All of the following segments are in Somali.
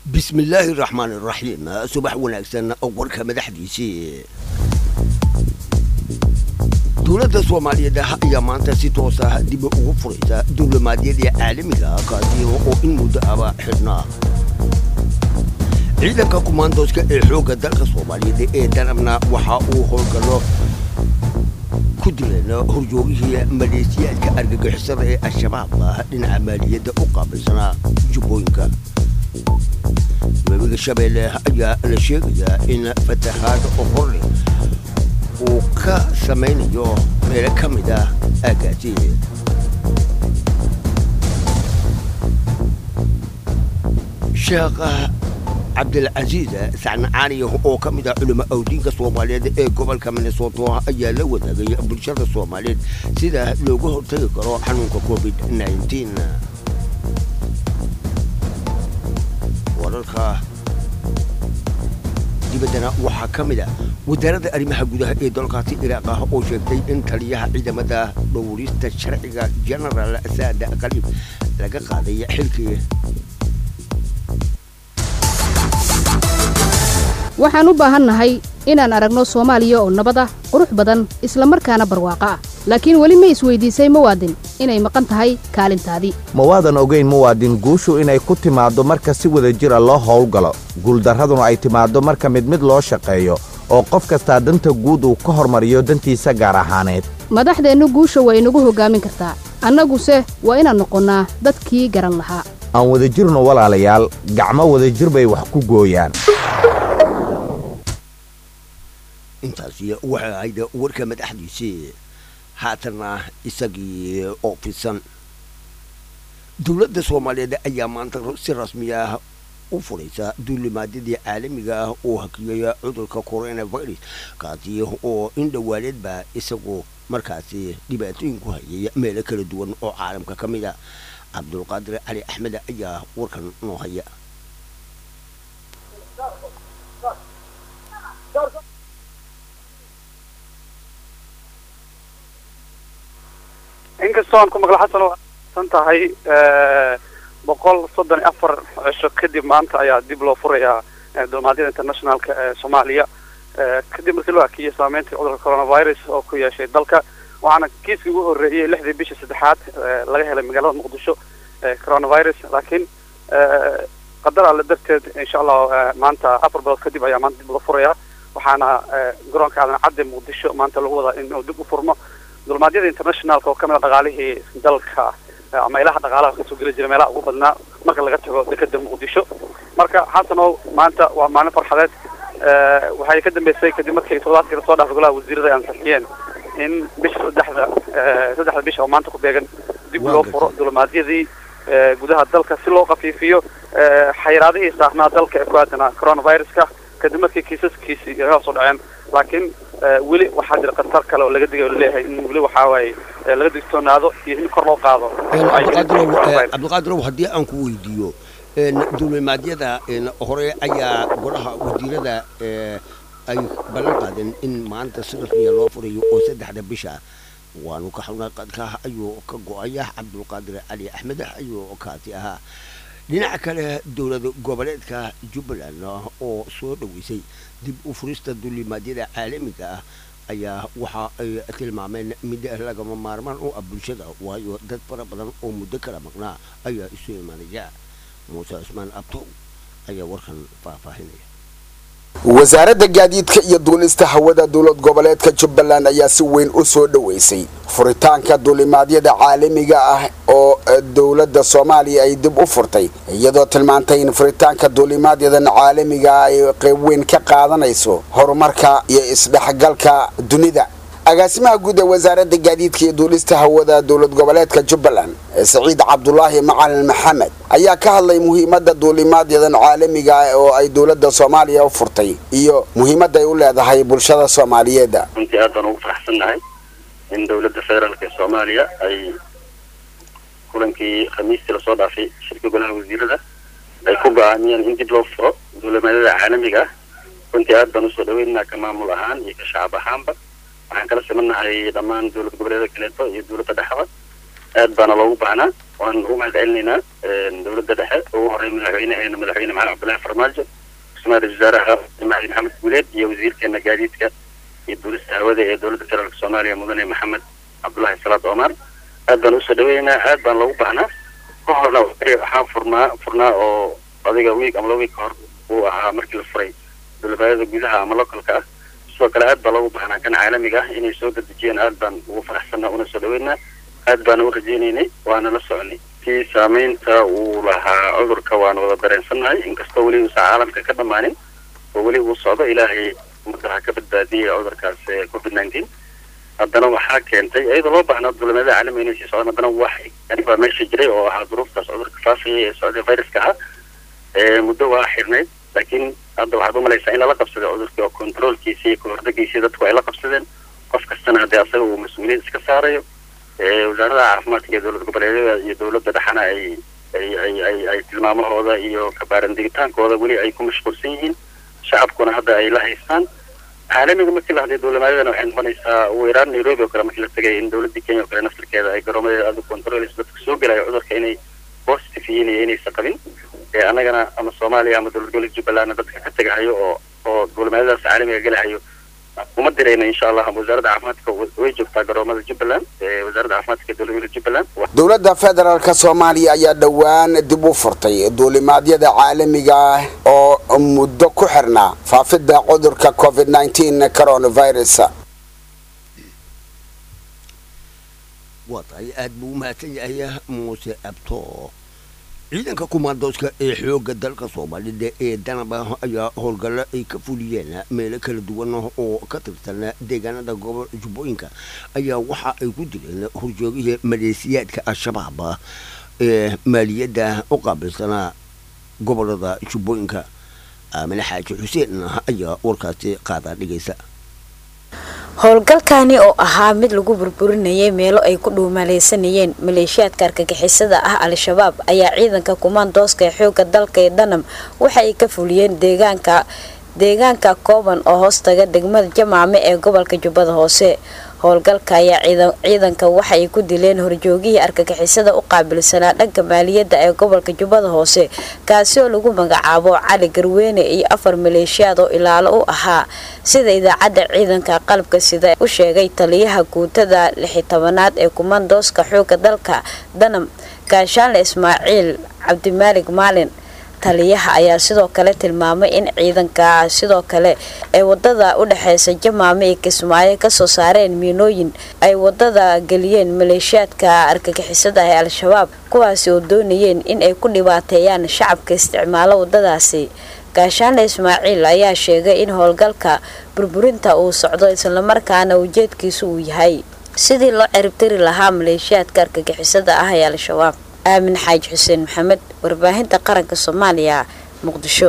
bismillaahi raxmaan iraxiim subax wanaagsan warka madaxdiisii dowladda soomaaliyeed ayaa maanta si toosa dib ugu furaysa diblomaadiyadii caalamiga kaasi oo in muddo aba xidhnaa ciidanka kumaandooska ee xoogga dalka soomaaliyeed ee danabna waxa uu howlgallo ku dileen horjoogihii maleesiyaadka argagixisada ee al-shabaab dhinaca maaliyadda u qaabilsanaa jubbooyinka webiga shabeelle ayaa la sheegayaa in fatahaad horle uu ka samaynayo meelo ka mid ah aagaasi sheekh cabdilcasiis sacna caaliya oo ka mid ah culimo awdiinka soomaaliyeed ee gobolka minnesoto ayaa la wadaagay bulshada soomaaliyeed sida looga hortagi karo xanuunka covid wararka dibaddana waxaa ka mid a wasaaradda arrimaha gudaha ee dalkaasi iraaq ah oo sheegtay in taliyaha ciidamada dhowrista sharciga genaraal saada qaliib laga qaaday xilkii waxaan u baahannahay inaan aragno soomaaliya oo nabad ah qurux badan isla markaana barwaaqo ah laakiin weli ma isweydiisay muwaadin inay maqan tahay kaalintaadii ma waadan ogayn muwaadin guushu inay ku timaaddo marka si wada jira loo howlgalo guuldarraduna ay timaaddo marka mid mid loo shaqeeyo oo qof kastaa danta guud uu ka hormariyo dantiisa gaar ahaaneed madaxdeennu guusha waa inagu hoggaamin kartaa annaguse waa inaan noqonnaa dadkii garan lahaa aan wadajirno walaalayaal gacmo wadajir bay wax ku gooyaan intaasi waxay ahayd warka madaxdiisii haatanna isagii oo fisan dowladda soomaaliyeed ayaa maanta si rasmi ah u furaysa duulimaadyadii caalamiga ah oo hakiyaya cudurka coronavirus kaasi oo in dhowaaneedba isagu markaasi dhibaatooyin ku hayay meelo kala duwan oo caalamka ka mid a cabdulqaadir cali axmed ayaa warkan noo haya inkastoo aan ku maqla xasan oo san tahay boqol soddon iyo afar cisho kadib maanta ayaa dib loo furayaa dulmaadyada internationalka ee soomaaliya kadib markii loo hakiyay saameyntii cudurka coronavirus oo ku yeeshay dalka waxaana kiiskii ugu horreeyey lixdii bishii saddexaad laga helay magaalada muqdisho coronavirus laakiin qadar alle darteed insha allah maanta afar bilood kadib ayaa maanta dib loo furayaa waxaana garoonka aadan cadde muqdisho maanta lagu wadaa inuu dib u furmo dulmaadyada internationalka oo kamid a dhaqaalihii dalka ama ilaha dhaqaalaha kasoo geli jira meelaha ugu badnaa marka laga tago dekeda muqdisho marka xasanow maanta waa maalin farxadeed waxay ka dambeysay kadib markii toddobaadkii lasoo dhaafay golaha wasiirada ay ansixiyeen in bisha saddexda saddexda bisha oo maanta ku beegan dib loo furo dulmaadyadii gudaha dalka si loo khafiifiyo xayiraadihii saarnaa dalka ee ku aadanaa coronaviruska kadib markii kiisaskiisii ay hoos u dhaceen laakiin weli waxaa jira khatar kale oo laga digay oo laleeyahay in weli waxaa waaye laga digtoonaado iyo in kor loo qaado cabdiqaadirow haddii aan ku weydiiyo duulimaadyada hore ayaa golaha wasiirada ay ballan qaadeen in maanta si rasmiya loo furayo oo saddexda bisha waanu ka xunaa qadka ayuu ka go-aya cabdulqaadir cali axmed ayuu kaasi ahaa dhinaca kale dowlad goboleedka jubbaland oo soo dhoweysay dib u furista duulimaadyada caalamiga ah ayaa waxa ay tilmaameen mid lagama maarmaan u ah bulshada waayo dad fara badan oo muddo kala maqnaa ayaa isu imaanaya muuse cusmaan abtow ayaa warkan faahfaahinaya wasaaradda gaadiidka iyo duulista hawada dowlad goboleedka jubbaland ayaa si weyn u soo dhoweysay furitaanka duulimaadyada caalamiga ah oo dowladda soomaaliya ay dib u furtay iyadoo tilmaantay in furitaanka duulimaadyadan caalamiga ah ay qayb weyn ka qaadanayso horumarka iyo isdhexgalka dunida agaasimaha guud ee wasaaradda gaadiidka iyo duulista hawada dowlad goboleedka jubbaland saciid cabdulaahi macalin maxamed ayaa ka hadlay muhiimadda duulimaadyadan caalamiga ah oo ay dowladda soomaaliya u furtay iyo muhiimadda ay u leedahay bulshada soomaaliyeed runtii aad baan ugu faraxsannahay in dowladda federaalk ee soomaaliya ay kulankii khamiistii lasoo dhaafay shirka golaha wasiirada ay ku go-aamiyeen in dib loo furo duulimaadyada caalamiga ah runtii aad baan usoo dhaweynaynaa ka maamul ahaan iyo ka shacab ahaanba waxaan kala simannahay dhammaan dowlad goboleeda kaleeto iyo dowladda dhexda aad baana loogu baahnaa waan ugu mahad celinaynaa dowladda dhexe ugu horey madaxweyneheena madaxweyne maxamed cabdullaahi farmaajo ra-iisul wasaaraha mahdi maxamed guuleed iyo wasiirkeena gaadiidka iyo duulista hawada ee dowladda federaalk soomaaliya mudane maxamed cabdullaahi salaad omar aad baan usoo dhaweynaa aad baan loogu baahnaa ka horna waxaan furnaa furnaa oo adiga wiig ama laba wiig ka hor uu ahaa markii la furay dowladbaayada gudaha ama localka ah sidoo kale aad baa loogu baahnaa kan caalamiga ah inay soo dedejiyeen aad baan ugu faraxsanaa una soo dhaweynaa aad baana u rajaynaynay waana la soconay kii saameynta uu lahaa cudurka waana wada dareensannahay inkastoo weli uusan caalamka ka dhammaanin oo weli uu socdo ilaahay ummadda ha ka badbaadiyay cudurkaas covid nineteen haddana waxaa keentay iyadoo loo baahnaa duulimaadada caalamiga inay sii socdaan haddana wax baa meesha jiray oo ahaa duruuftaas cudurka faafaya ee socday viruska ahaa muddo waa xirnayd laakiin hadda waxaad umalaysaa in lala qabsaday cudurkii oo controolkiisa iyo kahordagiisa dadku ay la qabsadeen qof kastana haddee asaga uu mas-uuliyad iska saarayo wasaarada caafimaadka iyo dowlad goboleedyada iyo dowladda dhexana ay ay ay ay ay tilmaamahooda iyo kabaarandigitaankooda weli ay ku mashquulsan yihiin shacabkuna hadda ay la haystaan caalamiga markii la hadlay dowlamaadadana waxay noqonaysaa ugu yaraan nairobi oo kale markii la tegay in dowladda kenya oo kale naftarkeeda ay garoomadeeda aada u controlayso dadka soo gelaya cudurka inay positive yihiin iyo inaysan qabin ee annagana ama soomaaliya ama dowlad goboleed jubbalandna dadka ka tegahayo oo oo dowlamaadadaas caalamiga gelahayo uma dirayna insha allah wasaaradda caafimaadka way joogtaa garoomada jubbaland wasaaradda caafimaadka ee dowlad goboleed jubbaland dowladda federaalka soomaaliya ayaa dhowaan dib u furtay duulimaadyada caalamiga ah oo muddo ku xirnaa faafidda cudurka covid nneteen coronavirus waa tahay aad buu u mahadsan yahay muuse abto ciidanka kumaandooska ee xoogga dalka soomaalida ee danaba ayaa howlgallo ay ka fuliyeen meelo kala duwan oo ka tirsan deegaanada gobol jubbooyinka ayaa waxa ay ku dileen horjoogihii maleesiyaadka al-shabaab ee maaliyadda u qaabilsanaa gobolada jubbooyinka aamine xaaji xuseen ayaa warkaasi qaadaa dhigaysa howlgalkani oo ahaa mid lagu burburinayay meelo ay ku dhuumaaleysanayeen maleeshiyaadka argagixisada ah al-shabaab ayaa ciidanka kumaandooska ee xooga dalka ee danam waxa ay ka fuliyeen deegaanka deegaanka kooban oo hoostaga degmada jamaame ee gobolka jubbada hoose howlgalka ayaa ciidanka waxa ay ku dileen horjoogihii argagixisada u qaabilsanaa dhanka maaliyadda ee gobolka jubbada hoose kaasi oo lagu magacaabo cali garweyne iyo afar maleeshiyaad oo ilaalo u ahaa sida idaacadda ciidanka qalabka sida u sheegay taliyaha guutada lixi tobanaad ee kumandooska xooga dalka danam gaashaanle ismaaciil cabdimaalig maalin taliyaha ayaa sidoo kale tilmaamay in ciidanka sidoo kale ay wadada u dhexeysa jamaame iyo kismaayo kasoo saareen miinooyin ay wadada geliyeen maleeshiyaadka argagixisada ee al-shabaab kuwaasi oo doonayeen in ay ku dhibaateeyaan shacabka isticmaalo wadadaasi gaashaanle ismaaciil ayaa sheegay in howlgalka burburinta uu socdo islamarkaana ujeedkiisu uu yahay sidii loo ciribtiri lahaa maleeshiyaadka argagixisada ah ee al-shabaab aamin xaaji xuseen maxamed warbaahinta qaranka soomaaliya muqdisho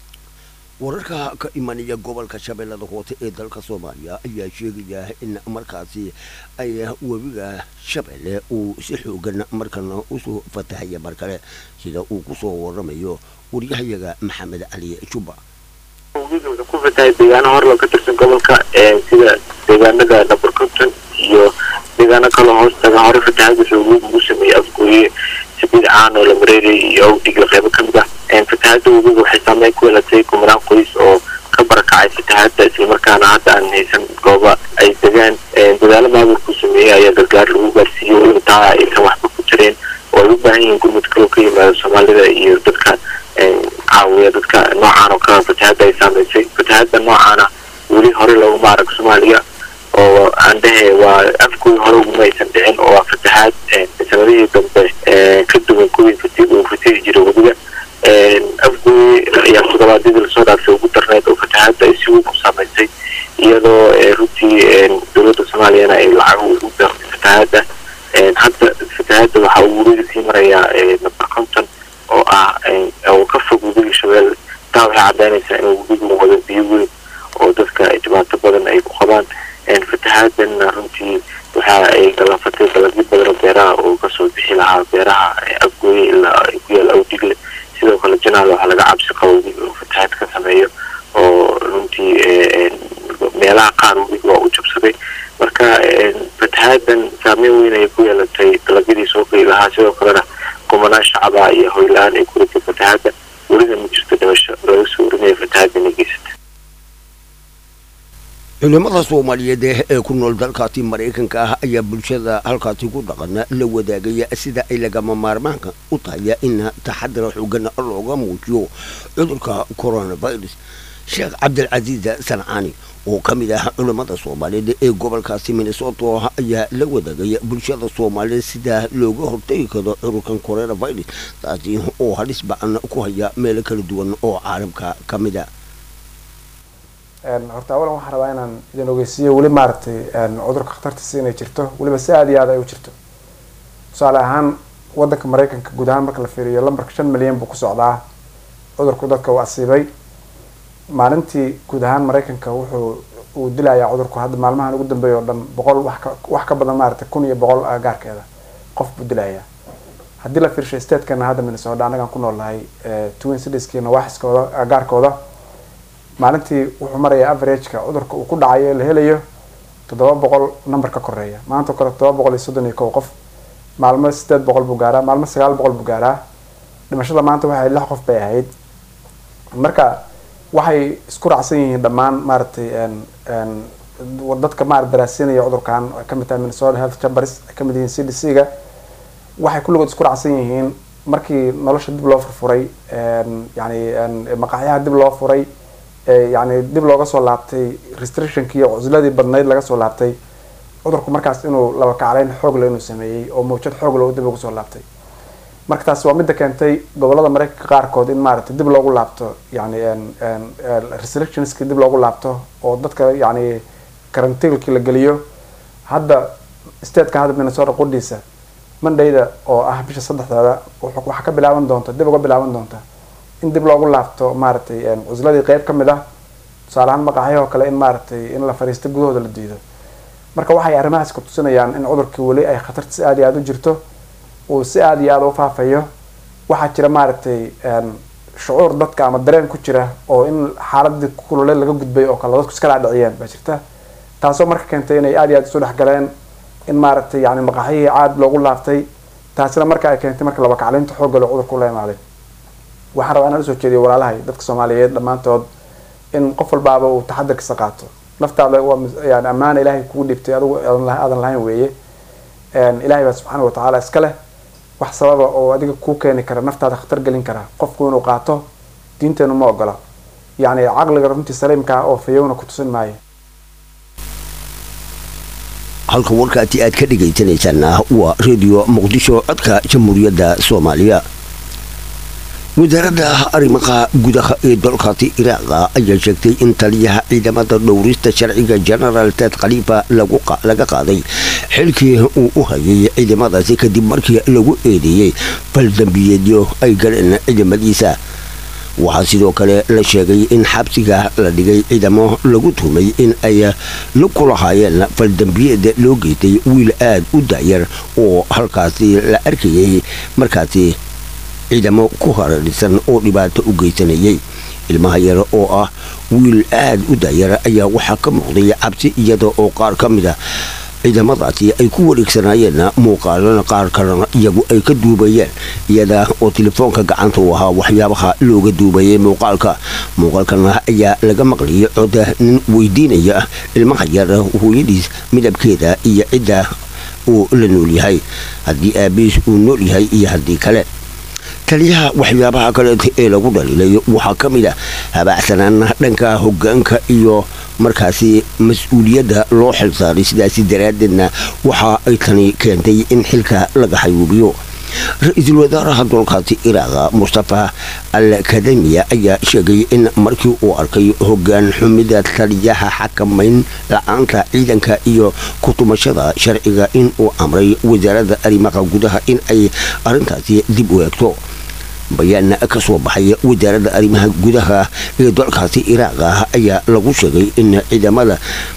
wararka ka imanaya gobolka shabeellada hoose ee dalka soomaaliya ayaa sheegaya in markaasi ay webiga shabeelle uu si xoogan markana usoo fatahaya mar kale sida uu kusoo waramayo waryahayaga maxamed cali juba webiga wuxuu ku fatahay deegaano horlo ka tirsan gobolka sida deegaanada dhabarkonton iyo deegaano kaloo hoostaga hore fatahaad wuxuu webiga ugu sameeyey afgooye sabiid caan oo la mareerayay iyo awdhiga qeybo kamid ah fatahaada webiga waxay saameyn ku yeelatay kumanaan qoys oo ka barakacay fatahaada islamarkaana hadda aan haysan gooba ay degaan dadaalo maamulkuu sameeyey ayaa gargaar lagu gaarsiiyey weliba taa aysan waxba ku jireen oo ay u baahan yihiin gurmud kaloo ka yimaado soomaalida iyo dadka caawiya dadka noocaan oo kale fatahaada ay saameysay fatahaada noocaana weli hore looguma arag soomaaliya oo aan dhehe waa afkooda hore uguma aysan dhicin oo waa fatahaad sanadihii dambe ka duwan kuwii uu fatihi jiray weliba afgooy ayaa todobaadyadii lasoo dhaafay ugu darneyd oo fatahaada ay si weyn u saameysay iyadoo runtii dowladda soomaaliyana ay lacag ugu deeqtay fatahaada hadda fatahaada waxaa uu weliga sii marayaa number conton oo ah oo ka fog webiga shabeelle taa waxay caddaynaysaa in webigu wada biyo weyn oo dadka dhibaato badan ay ku qabaan fatahaadana runtii waxa ay galaafatay dalagyo badan oo beeraha oo kasoo bixi lahaa beeraha afgooye ilaa ku yaal awdigle sidoo kale janaal waxaa laga cabsi qabo webiga inuu fatahaad ka sameeyo oo runtii meelaha qaar webiga waa u jabsaday marka fatahaadan saameyn weyn ayay ku yeelatay dalagyadii soo shacaba iyo hoyla-aan ay ku ritay fatahaada welina ma jirto dhimasho laga soo warinaya fatahaada inay geysata culimada soomaaliyeed ee ku nool dalkaasi maraykanka ah ayaa bulshada halkaasi ku dhaqan la wadaagaya sida ay lagama maarmaanka u tahay in taxadar xoogan looga muujiyo cudurka coronavirus sheekh cabdilcasiis sancaani oo ka mid ah culimada soomaaliyeed ee gobolkaasi minnesota ayaa la wadaagaya bulshada soomaaliyeed sida looga hortagi karo cudurkan coronavirus taasi oo halis ba-an ku haya meelo kala duwan oo caalamka ka mid a horta awalan waxaan rabaa inaan idin ogeysiiyo weli maaragtay cudurka khatartiisa inay jirto weliba si aada iyo aad ay u jirto tusaale ahaan wadanka maraykanka guud ahaan marka la fiiriyo lambarka shan milyan buu ku socdaa cudurku dadka uu asiibay maalintii guud ahaan maraykanka wuxuu uu dilayaa cudurku hadda maalmahan ugu dambeeya oo dhan boqol wax ka wax ka badan maaragtay kun iyo boqol gaarkeeda qof buu dilayaa haddii la fiirshay statekana hadda minnesota annagaan ku nool nahay twin citieskii nawaaxiskooda gaarkooda maalintii wuxuu marayaa averageka cudurka uu ku dhacayo la helayo toddoba boqol number ka koreeya maanta kore toddoba boqol iyo soddon iyo kow qof maalmo sideed boqol buu gaaraa maalmo sagaal boqol buu gaaraa dhimashada maanta waxay lix qof bay ahayd marka waxay isku raacsan yihiin dhammaan maaragtay dadka maarata daraasiinaya cudurkan ay kamid tahay minnesota health chambers ay kamid yihiin c d c ga waxay kulligood isku raacsan yihiin markii nolosha dib loo furfuray yani maqaxyaha dib loo furay yani dib looga soo laabtay restrictionkii oo cusladii badnayd laga soo laabtay cudurku markaas inuu laba kacleyn xoogle inuu sameeyey oo mawjad xoogle dib ugu soo laabtay marka taasi waa midda keentay gobolada maraykanka qaarkood in maaragtay dib loogu laabto yani restrictionskii dib loogu laabto oo dadka yani karantiilkii la geliyo hadda stateka hadda minnesota qudhiisa mondayda oo ah bisha saddexdeeda waxaa ka bilaaban doonta dib uga bilaaban doonta in dib loogu laabto maaragtay cusladii qeyb ka mid ah tusaale ahaan maqaaxyahoo kale in maaragtay in la fariisto gudahooda la diido marka waxay arrimahaas ku tusinayaan in cudurkii weli ay khatarta si aada iyo aada u jirto uu si aada iyo aada u faafayo waxaa jira maaragtay shucuur dadka ama dareen ku jira oo in xaaladii kulule laga gudbay oo kale dadku iska dhaadhiciyeen baa jirta taasoo marka keentay inay aada iyo aada isu dhexgaleen in maaragtay yani maqaaxyihii caad loogu laabtay taasina marka ay keentay marka laba kacleynta xoogga loo cudurka ula imaaday waxaan rabaa inaan usoo jeediyo walaalahay dadka soomaaliyeed dhammaantood in qof walbaaba uu taxadarkiisa qaato naftaada waa yani ammaana ilaahay kugu dhibtay adigu aadan lahayn weeye ilaahay baa subxaana watacaala iska leh wax sababa oo adiga kuu keeni kara naftaada khatar gelin kara qofku inuu qaato diinteenu ma ogola yani caqliga runtii saliimkaa oo fayowna ku tusin maayo halka warkaasi aad ka dhegaysanaysaana waa redio muqdisho codka jamhuuriyadda soomaaliya wasaaradda arrimaha gudaha ee dalkaasi iraaqa ayaa sheegtay in taliyaha ciidamada dhowrista sharciga genaraal ted khaliifa laga qaaday xilkii uu u hayay ciidamadaasi kadib markii lagu eedeeyey faldambiyeedyo ay galeen ciidamadiisa waxaa sidoo kale la sheegay in xabsiga la dhigay ciidamo lagu tuhmay in ay la kulahaayeen faldambiyeed loo geystay wiil aad u daayar oo halkaasi la arkayay markaasi ciidamo ku hararisan oo dhibaato u geysanayay ilmaha yar oo ah wiil aad u daayar ayaa waxaa ka muuqday cabsi iyada oo qaar ka mid a ciidamadaasi ay ku wareegsanaayeen muuqaalana qaar kalena iyagu ay ka duubayeen iyada oo telefoonka gacanta u ahaa waxyaabaha looga duubayay muuqaalka muuqaalkana ayaa laga maqlayay coda nin weydiinaya ilmaha yar hooyadiis midabkeeda iyo cidda uu la nool yahay haddii aabiis uu nool yahay iyo haddii kale taliyaha waxyaabaha kaleeta ee lagu dhaliilay waxaa ka mid a habaacsanaana dhanka hogaanka iyo markaasi mas-uuliyadda loo xilsaaray sidaasi daraaddeedna waxa ay tani keentay in xilka laga xayuubiyo ra-iisul wasaaraha dalkaasi iraaqa mustafa al kademiya ayaa sheegay in markii uu arkay hogaan xumida taliyaha xakamayn la-aanta ciidanka iyo kutumashada sharciga in uu amray wasaaradda arrimaha gudaha in ay arrintaasi dib u eegto bayaan ka soo baxay wasaaradda arrimaha gudaha ee dalkaasi iraaqa ayaa lagu sheegay in ciidamada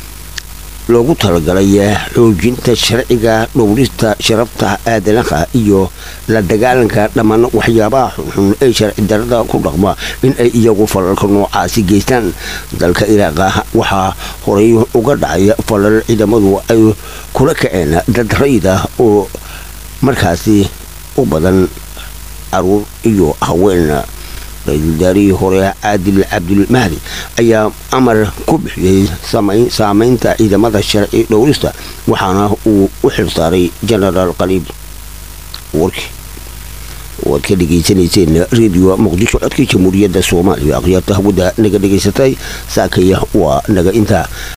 loogu talagalay xoojinta sharciga dhowrista sharafta aadanaha iyo la dagaalanka dhammaan waxyaabaha xunxun ee sharci darada ku dhaqma in ay iyagu falalka noocaasi geystaan dalka iraaqa waxaa horay uga dhacay falal ciidamadu ay kula kaceen dad rayid ah oo markaasi u badan caruur iyo haween ra-iisul wasaarihii hore caadil cabdulmahdi ayaa amar ku bixiyey saameynta ciidamada sharci dhowrista waxaana uu u xilsaaray genaraal qaliib warkii waad ka dhegaysanayseen radio muqdisho codkii jamhuuriyadda soomaaliya akhyaarta hawada naga dhegaysatay saakaya waa naga intaa